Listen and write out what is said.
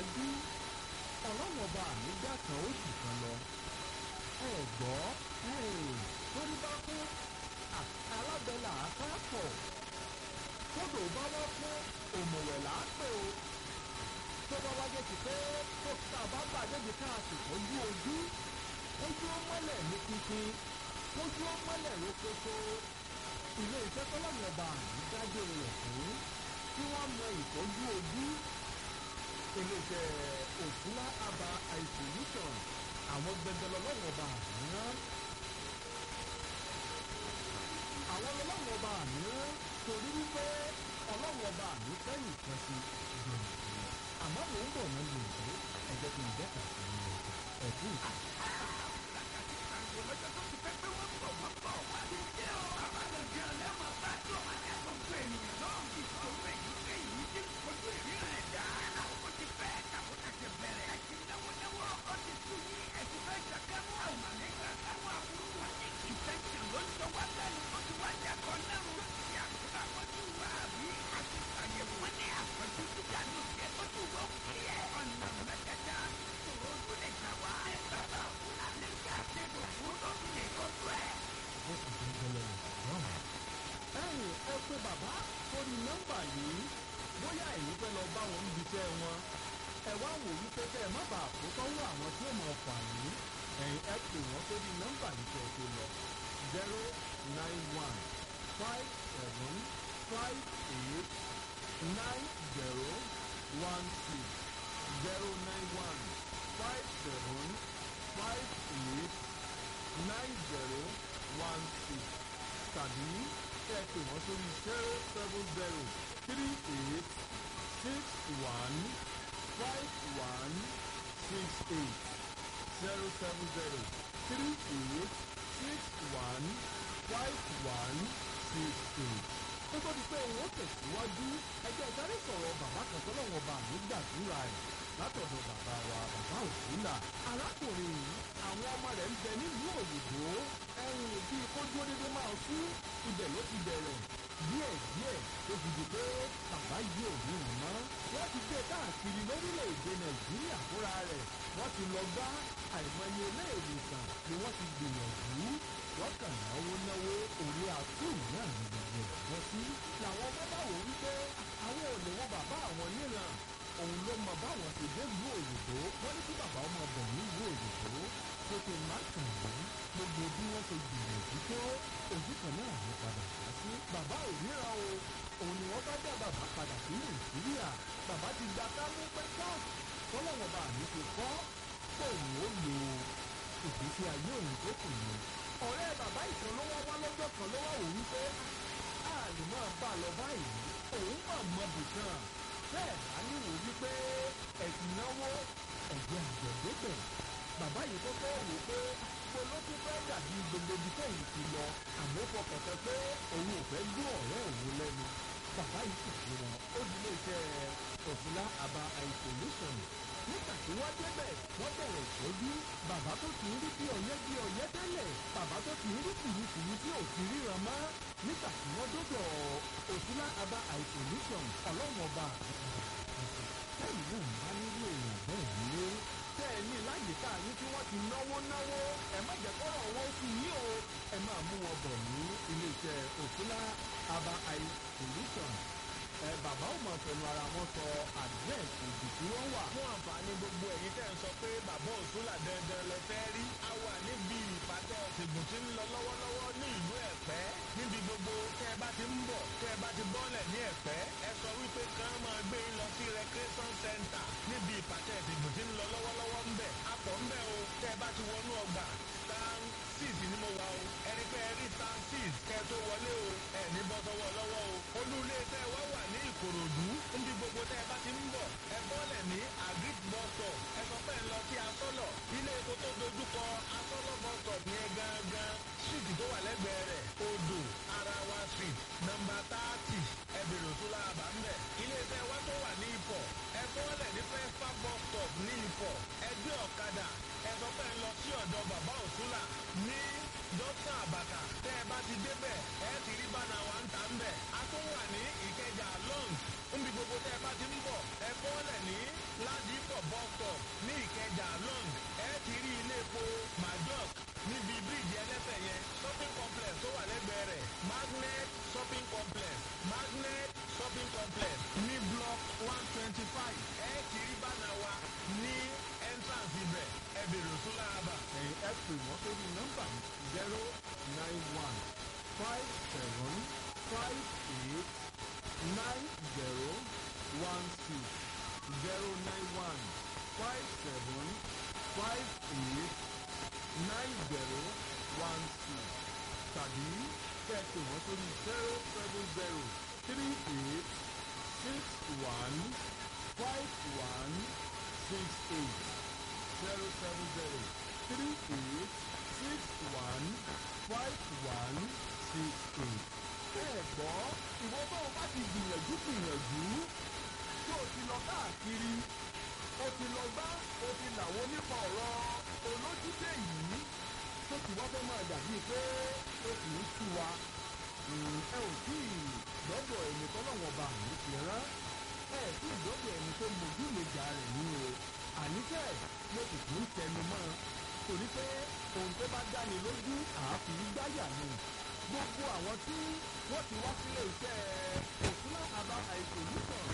tẹ̀síwájú ọlọ́run ọba mi dá kan ó sì kan lọ ẹ gbọ́ torí bá kú alábẹ́là àkápọ̀ kódò bá wá fún òmùwẹ̀ láàpẹ̀ o tó bá wájé ti pé tó tá a bá gbàdébi ká a sì tọ́jú ojú ojú ó mọ́lẹ̀ ní pínpín ojú ó mọ́lẹ̀ lókoṣo ilé iṣẹ́ tọ́lọ́mù ọba àmì dájú rẹ̀ fún kí wọ́n mọ ìtọ́jú ojú ilé iṣẹ́ òfúlá aba isolation àwọn gbẹdẹlọ lọ́wọ́ ọba àmì rán àwọn ọlọ́wọ́ ọba àmì rán torí wípé ọlọ́wọ́ ọba àmì kẹ́yìn kan sí gbòǹgbò àmọ́ mò ń bọ̀ náà lè dé ẹ̀jẹ̀ kí n dẹ́ka sí i ẹ̀kú ìta. lọ́jọ́ tó ti pẹ́ pé wọ́n bọ̀ wọ́n bọ̀ wá ní jẹ́ ọ́. àbálòjẹ́ ọlẹ́mọ̀ bá tó wà ní gbogbo ènìyàn náà. ìṣòro èyíkéyìí tí kojú ìríran ẹ̀dá. ó ti fẹ́ kàwọ́tà ti bẹ̀rẹ̀. ẹ̀sìn náwó náwó ó ti tún ní ẹ̀sìn fẹ́ ṣàkámú àwọn àlejò àtàwọn àbúrò wọn ní ìfẹ́sìn ló ń sọ wá lẹ́nu. ó ti wá jẹ́kọ̀ọ́ náà ló ti àkókò àkọ́jú wa àbí àti àyẹ̀wò wọn ní àpọ̀jù gíga ní òkè tó tù wọ́n kílẹ̀. ọ̀nà mẹ́tẹ̀ẹ̀ta ṣòro tó lè gbà wá. ẹ̀ bàbá òkú àlẹ́ ìgbà tẹ̀gbọ̀ fún lóbìnrin kọ́tù ẹ̀. ó sì ti ń gbẹlẹ náà. ẹ̀yin ẹ pé bàbá sórí nọ́mbà yìí bóyá ẹ̀yin fẹ́ lọ bá wọn níbi iṣẹ́ wọn ẹ wá wò wípé kẹ́ ẹ má bàa kó sọ́wọ́ àwọn tí ó mọ̀ fà yín ẹ̀yin ẹ pè wọ́n sórí nọ́mbà yìí kẹ́ ẹ tó lọ zero nine one five seven five eight nine zero one six zero nine one five seven five eight nine zero one six tàbí ẹ pè wọ́n sórí zero seven zero three eight six one five one six eight zero seven zero three eight six one five one six eight. ó tó di pé òun ó tẹ̀síwájú ẹgbẹ́ ìdarí sọ̀rọ̀ bàbá kan tọ́lọ́wọ́n bá mi gbàdúrà ẹ̀ látọ̀dọ̀ bàbá wa bàbá òsínà. arákùnrin yìí àwọn ọmọ rẹ̀ ń bẹ nílùú òyìnbó ẹ̀yìn bíi kó dúró dédé máa kú ibẹ̀ ló ti bẹ̀rẹ̀ díẹ̀ díẹ̀ tó fi di pé bàbá yìí ò ní ìmọ̀ wọ́n ti gbé káàkiri lórílẹ̀‐èdè nàìjíríà fúnra rẹ̀ wọ́n ti lọ gbá àìmọye ilé ìwòsàn ni wọ́n ti gbìyànjú wọ́n kàn náwó náwó orí àtúù náà ní gbogbo ẹ̀ bọ́ sí. làwọn ọmọ bá wò wípé àwọn ò lè wo bàbá àwọn níran òun ló mọ báwọn ti dé ìlú òyìnbó wọ́n ní kí bàbá ọmọ bọ̀ nílùú òyìnbó tó ti má kàn wọ́n gbogbo bí wọ́n ṣe gbìyànjú tó ojú kan náà ló padà wá sí. bàbá ò ríran o òun ni wọ́n bá dá bàbá padà sí nàìjíríà bàbá ti gba kámú pẹ́ká tọ́lọ́wọ́n bá mi ti kọ́ fóònù ó lò ìgbésí ayé òun tó kù ní. ọ̀rẹ́ bàbá ìkan ló wá wá lọ́jọ́ kan ló wá wò wípé a lè máa bá a lọ báyìí òun mà mọ bùkàn bẹ́ẹ̀ bá ní wò wípé ẹ̀sìn náwó ẹ̀jẹ̀ àjẹ̀dẹ́gbẹ̀ bàbá yìí tó fẹ́ wò pé polókú fẹ́ dàbí gbogbo ibi tóun ti lọ àmọ́ fọkàn tán pé òun ò fẹ́ gbọ́ ọ̀rẹ́ òun lẹ́nu bàbá yìí sì fi wọn ó di iléeṣẹ́ òfúlá àbá isolation nígbà tí wọ́n débẹ̀ wọ́n bẹ̀rẹ̀ ìtọ́jú bàbá tó ti ń rí bí ọ̀yẹ́ bí ọ̀yẹ́ tẹ́lẹ̀ bàbá tó ti ń rí kùrukùru tí ò ti ríran mọ́ nígbà tí wọ́n dọ́dọ̀ òfúlá àbá isolation ọlọ́wọ́n ọba tẹ́lẹ̀ náà ń bá nílò èèyàn bẹ́ẹ̀ nílé tẹ́ ẹ ní láyìíká yín tí wọ́n ti náwó náwó ẹ má jẹ́ kọ́rọ̀ wọn sí yín o ẹ máa mú wọn bọ̀ ní iléeṣẹ́ òfúlá àbá isolation ẹ bàbá ò mọ̀ pẹ̀lú ara wọn sọ àdírẹ́sì ibi tí wọ́n wà. fún àǹfààní gbogbo ẹ̀yin tẹ́ ń sọ pé bàbá òṣùlà dandan lẹ fẹ́ rí. a wà níbi ìpàtẹ ọ̀sìnkùn tí ń lọ lọ́wọ́lọ́wọ́ ní ìlú ẹ̀pẹ́. níbi gbogbo tẹ́ ẹ bá ti ń bọ̀ tẹ́ ẹ bá ti bọ́lẹ̀ ní ẹ̀pẹ́. ẹ sọ wípé kàn máa gbé yín lọ sí recreation center níbi ìpàtẹ ọ̀sìnkùn tí ń lọ lọ́wọ́lọ́wọ́ ń bẹ̀. a pọ̀ ń bẹ̀ o tẹ́ ẹ bá ti wọnú ọgbà stan six ni mo wà o. ẹni pé ẹ rí stan six kẹ́ ẹ tó wọlé o. ẹ ní bọ́ sọ́wọ́ lọ́wọ́ o. olú ilé tẹ́ ẹ wá wà ní ìkòròdú níbi gbogbo tẹ́ ẹ bá ti ń bọ̀ ẹ bọ́lẹ̀ ní agric bus stop ẹ sọ pé ń lọ sí asọ́lọ̀ ilé epo tó dojúkọ asọ́lọ̀ bus stop yẹn gangan street tó wà lẹ́gbẹ̀ẹ́ rẹ̀ odò arawa street nọmba thirty ẹ bèrè òtúlá àbá ń bẹ̀ ilé iṣẹ́ wa tó wà ní ifọ̀ ẹ bọ́lẹ̀ ní fẹ́fà bus stop ní ifọ̀ ẹ gbé ọ̀kadà ẹ sọ pé ń lọ sí ọ̀dọ̀ bàbá òtúlà ní dókítà àbàkà tẹ́ ẹ bá ti débẹ̀ ẹ ti rí bánà wa ń ta ń bẹ̀ a tún wà ní ìkẹjà long níbi gbogbo tẹ́ ẹ bá ti ń bọ̀ ẹ bọ́lẹ̀ ní ládìpọ̀ bọ́kọ̀ ní ìkẹjà long ẹ ti rí ilé epo majok níbi bíríìjì ẹlẹ́sẹ̀ yẹn shopping complex tó wà lẹ́gbẹ̀ẹ́ rẹ̀ magnet shopping complex magnet shopping complex ní block one twenty five ẹ ti rí bánà wa ní entrance ibẹ̀ ẹ bèrè òsúlà àbà. ẹ̀yin ẹ pè wọ́n sórí nọ́mbà zero nine one five seven five eight nine zero one six zero nine one five seven five eight nine zero one six tàbí kẹ́ ẹ pè wọ́n sórí zero seven zero three eight six one five one six eight zero seven zero three eight six one five one six eight. bẹ́ẹ̀ gbọ́ ìwọ tó o bá ti gbìyànjú gbìyànjú tó o ti lọ káàkiri o ti lọ gbá o ti làwọn nípa ọ̀rọ̀ olójúdé yìí tó ti wá fẹ́ máa dàbí pé o kì í sú wa Mm, ẹ ò tí ì lọ́dọ̀ ẹni tọ́lọ́wọ́n ba àmì ti rán ẹ tí ì lọ́dọ̀ ẹni tó mojú lèjà rẹ̀ nínú o àníkẹ́ mo sì tún ń tẹnu mọ́ ọ torí pé ohun tó bá dáni lójú àáfi gbáyà ni gbogbo àwọn tí wọ́n ti wá sílé iṣẹ́ òkúná àbá àìsòlùsàn